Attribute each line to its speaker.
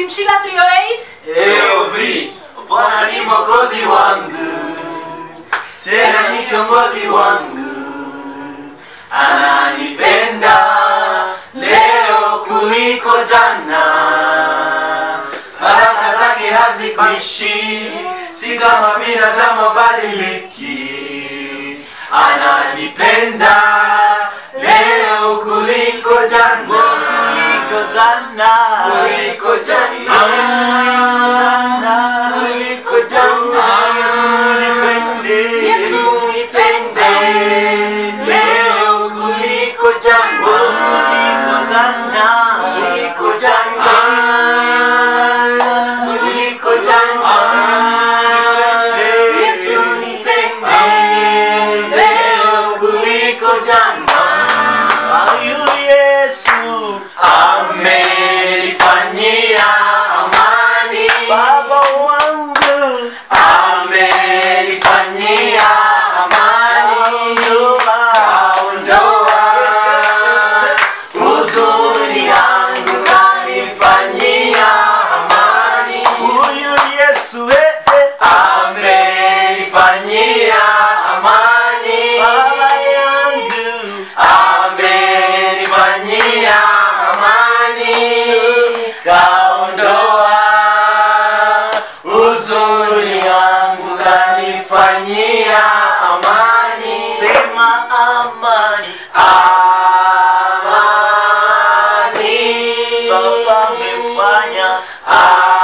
Speaker 1: Shimshila 308
Speaker 2: AOV, Bwana ni mwokozi wangu, tena ni kiongozi wangu, ananipenda leo kuliko jana, baraka zake hazikwishi, si kama binadamu badiliki, ananipenda leo kuliko jana, kuliko jana, kuliko jana, kuliko jana, Yesu nipende,
Speaker 1: Yesu nipende.
Speaker 2: leo kuliko jana, kuliko jana, kuliko jana, kuliko jana,
Speaker 1: Yesu nipende.
Speaker 2: leo kuliko jana. Huyu Yesu amenifanyia amani, Baba wangu amenifanyia amani, kaondoa huzuni yangu, kanifanyia amani. Huyu Yesu amenifanyia amani, Baba yangu amenifanyia amani, kaondoa huzuni yangu, kanifanyia amani. Sema amani, amani, Baba amefanya amani.